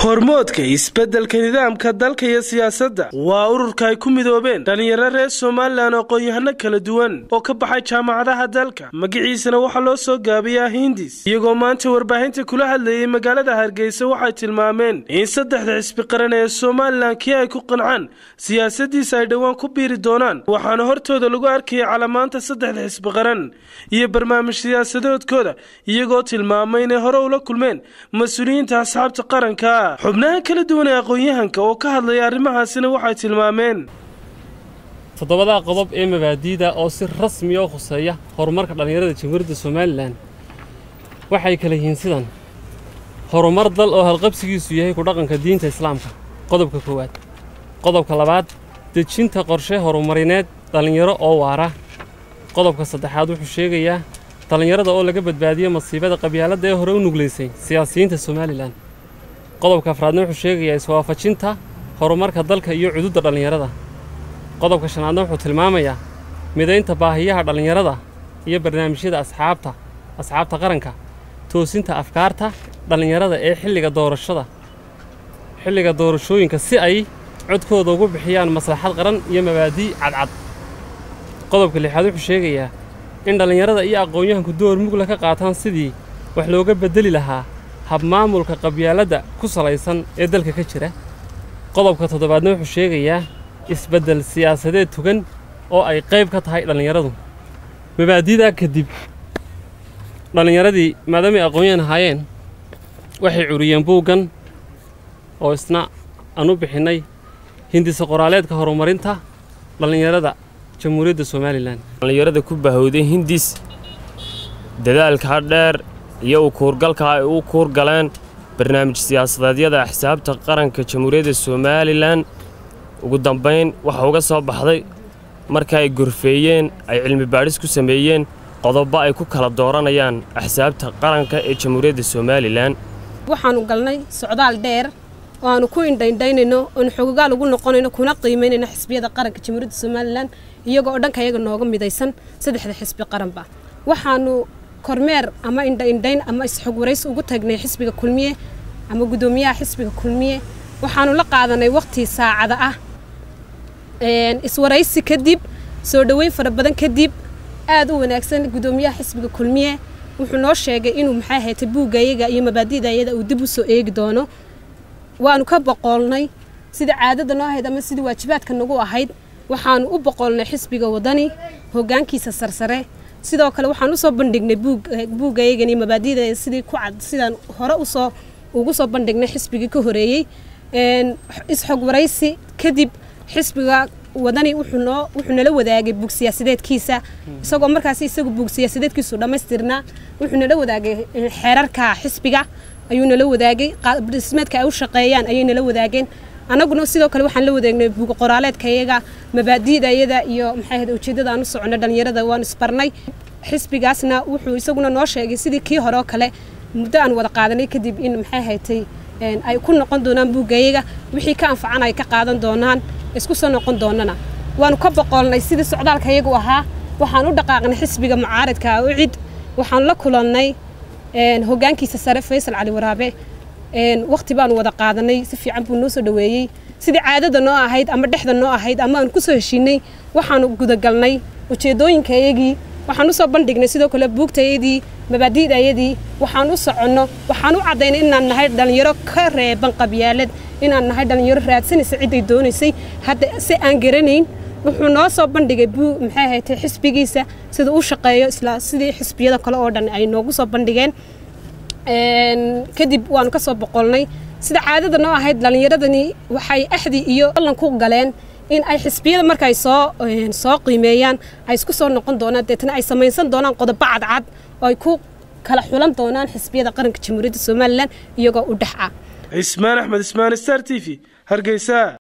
hormoodka isbeddelka nidaamka dalka iyo siyaasadda waa ururka ay ku midoobeen dhallinyaro reer somalilan aqoon-yahano kala duwan oo ka baxay jaamacadaha dalka magiciisana waxaa loo soo gaabiyaa hindis iyagoo maanta warbaahinta kula hadlayay magaalada hargeysa waxay tilmaameen in saddexda xisbi qaran ee somalilan kii ay ku qancaan siyaasadiisa ay dhowaan ku biiri doonaan waxaana hortooda lagu arkayay calamaanta saddexda xisbi qaran iyo barnaamij siyaasadoodkooda iyagoo tilmaamay inay hore ula kulmeen mas-uuliyiinta asxaabta qaranka xubnaha kala duwan ee aqoon-yahanka oo ka hadlaya arrimahaasina waxay tilmaameen toddobadaa qodob ee mabaadiida oo si rasmiya u khuseeya horumarka dhallinyarada jamhuuriyadda somalilan waxay kala yihiin sidan horumar dal oo halqabsigiisu yahay ku dhaqanka diinta islaamka qodobka koowaad qodobka labaad dejinta qorshe horumarineed dhallinyaro oo waara qodobka saddexaad wuxuu sheegayaa dhallinyarada oo laga badbaadiyo masiibada qabyaaladda ee hore u nuglaysay siyaasiyiinta somalilan qodobka afraadna wuxuu sheegayaa iswaafajinta horumarka dalka iyo cududda dhallinyarada qodobka shanaadna wuxuu tilmaamayaa midaynta baahiyaha dhallinyarada iyo barnaamijyada asxaabta asxaabta qaranka toosinta afkaarta dhallinyarada ee xilliga doorashada xilliga doorashooyinka si ay codkooda ugu bixiyaan maslaxad qaran iyo mabaadii cadcad qodobka lixaad wuxuu sheegayaa in dhallinyarada iyo aqoon-yahanku door mugla ka qaataan sidii wax looga beddeli lahaa habmaamulka qabyaaladda ku salaysan ee dalka ka jira qodobka toddobaadna wuxuu sheegayaa isbeddel siyaasadeed tugan oo ay qayb ka tahay dhallinyaradu mabaadidaa kadib dhallinyaradii maadaamay aqoon-yahan ahaayeen waxay curiyeen buuggan oo isna aan u bixinnay hindisa qoraaleedka horumarinta dhallinyarada jamhuuriyadda somalilan dhallinyarada ku bahowday hindis dadaalkaa dheer iyo u kuurgalka ay u kuurgaleen barnaamij siyaasadeedyada axsaabta qaranka jamhuuriyadda somalilan ugu dambayn waxa uga soo baxday marka ay gorfeeyeen ay cilmi baadhis ku sameeyeen qodobo ay ku kala dooranayaan axsaabta qaranka ee jamhuuriyadda somalilan waxaannu galnay socdaal dheer oo aanu ku indhaindhaynayno oonu xogogaal ugu noqonayno kuna qiimaynayno xisbiyada qaranka jamhuuriyadda somalilan iyagoo oo dhanka iyaga nooga midaysan saddexda xisbi qaranba waxaanu kormeer ama indhaindhayn ama isxog warays ugu tagnay xisbiga kulmiye ama guddoomiyaha xisbiga kulmiye waxaanu la qaadanay waqti saacada ah iswaraysi kadib soo dhoweyn fara badan kadib aad u wanaagsan guddoomiyaha xisbiga kulmiye wuxuu noo sheegay inuu maxay haytay buuggayaga iyo mabaadi'dayada uu dib u soo eegi doono waanu ka boqoolnay sida caadada noo ahayd ama sidii waajibaadka nagu ahayd waxaanu u boqoolnay xisbiga wadani hoggaankiisa sarsare sidoo kale waxaan usoo bandhignay buuggayagan iyo mabaadi'da sidii ku cad sidaan hore usoo ugu soo bandhignay xisbigii ka horeeyey isxog waraysi kadib xisbiga wadani wuxuu noo wuxuu nala wadaagay buug siyaasadeedkiisa isagoo markaasi isagu buug siyaasadeedkiisu dhammaystirnaa wuxuu nala wadaagay xeerarka xisbiga ayuu nala wadaagay dhismeedka ay u shaqeeyaan ayay nala wadaageen annaguna sidoo kale waxaan la wadaagnay buug qoraaleedka iyaga mabaadi'da iyada iyo maxay ahayd ujeeddada aan u soconno dhallinyarada waan isbarnay xisbigaasna wuxuu isaguna noo sheegay sidii kii hore oo kale muddo aan wada qaadanay kadib in maxay haytay ay ku noqon doonaan buuggayaga wixii ka anfacan ay ka qaadan doonaan isku soo noqon doonana waanu ka boqolnay sidii socdaalka iyagu ahaa waxaan u dhaqaaqnay xisbiga mucaaradka u cid waxaan la kulannay hoggaankiisa sare faysal cali waraabe waqti baanu wada qaadanay si fiican buu noo soo dhoweeyey sidii caadada noo ahayd ama dhexda noo ahayd ama aan ku soo heshiinay waxaanu gudagalnay ujeeddooyinka iyagii waxaan u soo bandhignay sidoo kale buugtayadii mabaadi'dayadii waxaan u soconno waxaan u caddaynay inaan nahay dhallinyaro ka reeban qabyaalad inaan nahay dhallinyaro raadsanaysa ciday doonaysay hadda si aan garanayn wuxuu noo soo bandhigay buu maxay ahayd xisbigiisa sida u shaqeeyo isla sidii xisbiyada kale oo dhan ay noogu soo bandhigeen kadib waanu ka soo boqolnay sida caadada noo ahayd dhallinyaradani waxay axdi iyo ballan ku galeen in ay xisbiyada markaay soo soo qiimeeyaan ay isku soo noqon doonaan deetana ay samaysan doonaan qodobo cadcad oo ay ku kala xulan doonaan xisbiyada qaranka jamhuuriyadda somalilan iyagoo u dhex ah cismaan axmed ismaan star t v hargeysa